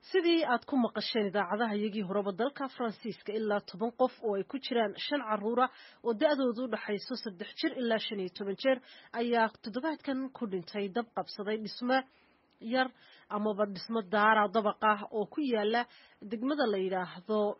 sidii aad ku maqasheen idaacadaha iyagii horeba dalka faransiiska ilaa toban qof oo ay ku jiraan shan caruura oo da-doodu u dhaxayso saddex jir ilaa shan iyo toban jeer ayaa toddobaadkan ku dhintay dab qabsaday dhismo yar amaba dhismo daara dabaq ah oo ku yaala degmada la yidhaahdo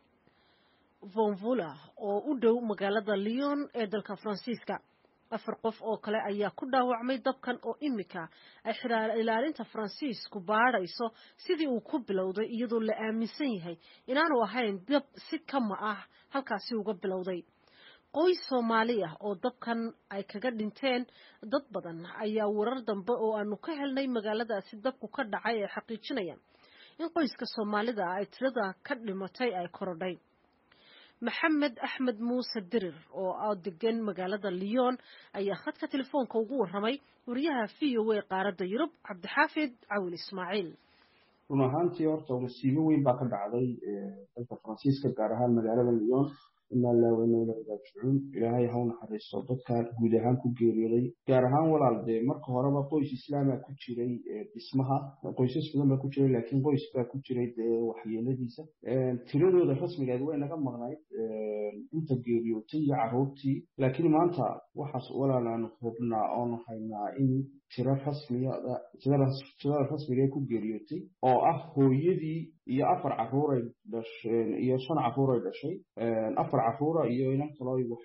vonvula oo u dhow magaalada lyon ee dalka faransiiska afar qof oo kale ayaa ku dhaawacmay dabkan oo imika ay xiraar ilaalinta faransiisku baadhayso sidii uu ku bilowday iyadoo la aaminsan yahay inaanu ahayn dab si kama ah halkaasi uga bilowday qoys soomaali ah oo dabkan ay kaga dhinteen dad badan ayaa warar dambe oo aanu ka helnay magaaladaasi dabku ka dhacay ay xaqiijinayaan in qoyska soomaalida ah ay tirada ka dhimatay ay korodhay maxamed axmed muuse dirir oo degan magaalada lyon ayaa khadka telefoonka ugu warramay wariyaha v o a qaaradda yurub cabdixaafid cawil ismaaciil run ahaantii horta masiibo weyn baa ka dhacday dalka faransiiska gaar ahaan magaalada lyon inaa laaweyneyna raajicuun ilaahay ha u naxariisto dadka guud ahaan ku geeriyooday gaar ahaan walaal dee marka horeba qoys islaama ku jiray dhismaha qoysas badan baa ku jiray laakiin qoys baa ku jiray dee waxyeeladiisa tiradooda rasmigeed way naga maqnayd inta geeriyootay iyo caruurtii laakiin maanta waxaas walaal aanu hubnaa oonu haynaa in tiro rasmiya tirada rasmigae ku geeriyootay oo ah hooyadii iyo afar caruuray dhasheen iyo shan caruuray dhashay afar caruura iyo inan kaloo wax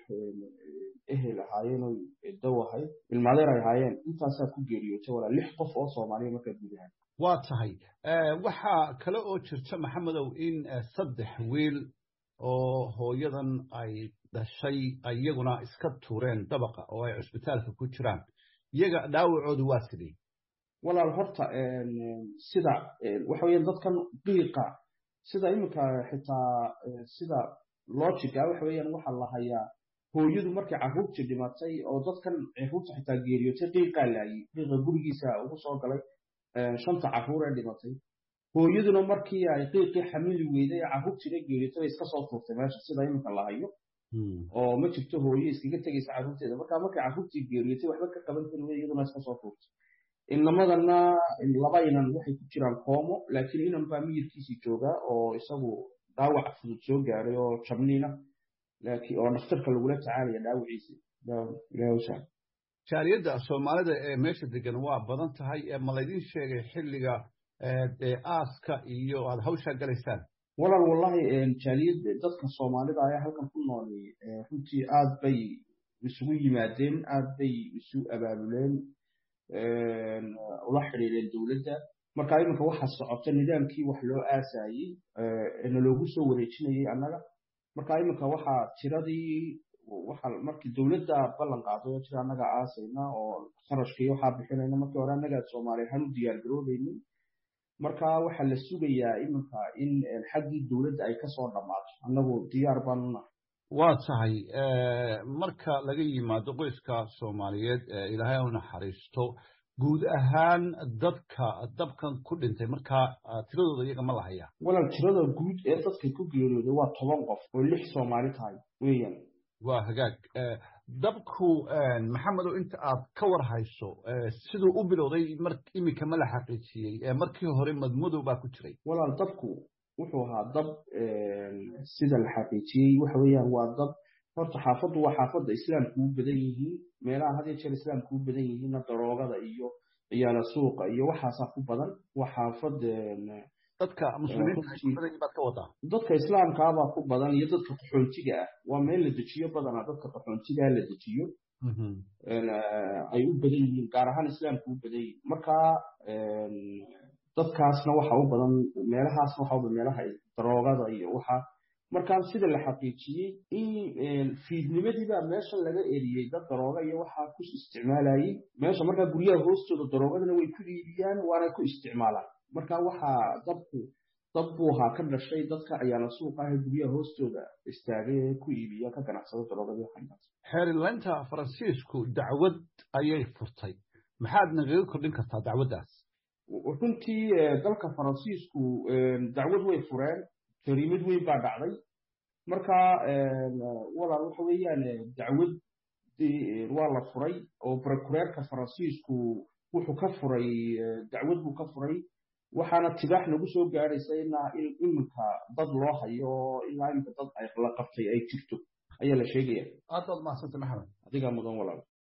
ehel ahaayeen oo daw ahayd ilmaadeer ay ahaayeen intaasaa ku geeriyootay walaa lix qof oo soomaaliya markaa guud ahaan waa tahay waxaa kale oo jirta maxamedow in saddex wiil oo hooyadan ay dhashay iyaguna iska tuureen dabaqa oo ay cusbitaalka ku jiraan iyaga dhaawacoodu waa sidii walaal horta sida waxa weeyaan dadkan qiiqa sida iminka xitaa sida logica waxa weeyaan waxaa la hayaa hooyadu markay carruurtii dhimatay oo dadkan carruurta xitaa geeriyootay qiiqaa laayay qiiqa gurigiisa ugu soo galay shanta carruur ee dhimatay hooyaduna markii ay qiiqii xamili weyday ee carruurtiina geeriyootay bay iska soo tuurtay meesha sida iminka la hayo oo ma jirto hooye iskaga tegaysa carruurteeda markaa markay carruurtii geeriyootay waxba ka qaban kari wey iyaduna iska soo tuurtay inamadana laba inan waxay ku jiraan koomo laakiin inan baa miyirkiisii joogaa oo isagu dhaawac fudud soo gaaray oo jabniina oo dhakhtarka lagula tacaalaya dhaawaciisi jaaliyadda soomaalida ee meesha degan waa badan tahay ma laydin sheegay xilliga aaska iyo aad hawshaa galaysaan walaal wallahi jaaliyad dadka soomaalida ayaa halkan ku noolay runtii aad bay isugu yimaadeen aad bay isu abaabuleen ula xidhiideen dowladda marka iminka waxaa socota nidaamkii wax loo aasayey na loogu soo wareejinayay annaga marka iminka waxaa tiradii waxa markii dowladda ballan qaaday oo tira annaga aasayna oo kharashkii waxaa bixinayna markii hore annaga soomaali ahaan u diyaar garoobaynin marka waxaa la sugayaa iminka in xaggii dowladda ay kasoo dhammaato annagu diyaar baanu nahay waa tahay marka laga yimaado qoyska soomaaliyeed ilaahay u naxariisto guud ahaan dadka dabkan ku dhintay markaa tiradooda iyaga ma lahaya walaal tirada guud ee dadka ku geeriyooday waa toban qof oo lix soomaali tahay weeyaan waa hagaag dabku maxamedow inta aad ka war hayso siduu u bilowday mar iminka ma la xaqiijiyey markii hore madmadow baa ku jiray walaal dabku wuxuu ahaa dab sida la xaqiijiyey waxa weeyaan waa dab horta xaafaddu waa xaafadda islaamku u badan yihiin meelaha had iyo jeer islaamku u badan yihiinna daroogada iyo ciyaala suuqa iyo waxaasaa ku badan waa xaafad dadka muslimiinta baad ka wadaa dadka islaamkaabaa ku badan iyo dadka qaxoontiga ah waa meel la dejiyo badanaa dadka qaxoontigaa la dejiyo ay u badan yihiin gaar ahaan islaamku u badan yihiin marka dadkaasna waxa u badan meelahaasna waxa u badan meelaha daroogada iyo waxa markaa sida la xaqiijiyey in fiidnimadiibaa meesha laga eriyey dad darooga iyo waxaa ku isticmaalayey meesha markaa guryaha hoostooda daroogadana way ku iibiyaan waana ku isticmaalaan marka waxaa dabku dab buu ahaa ka dhashay dadka ayaana suuqa ah guryaha hoostooda istaagay ee ku iibiya ka ganacsada daroogadii waxaas xeerilaynta faransiisku dacwad ayay furtay maxaad nagaga kordhin kartaa dacwaddaas runtii dalka faransiisku dacwad way fureen jariimad weyn baa dhacday marka walaal waxa weeyaan dacwad waa la furay oo prokureerka faransiisku wuxuu ka furay dacwad buu ka furay waxaana tibaax nagu soo gaadhaysa ilaa in iminka dad loo hayo oo ilaa iminka dad ay la qabtay ay jirto ayaa la sheegaya aad baad mahadsantay maxamed adigaa mudan walaal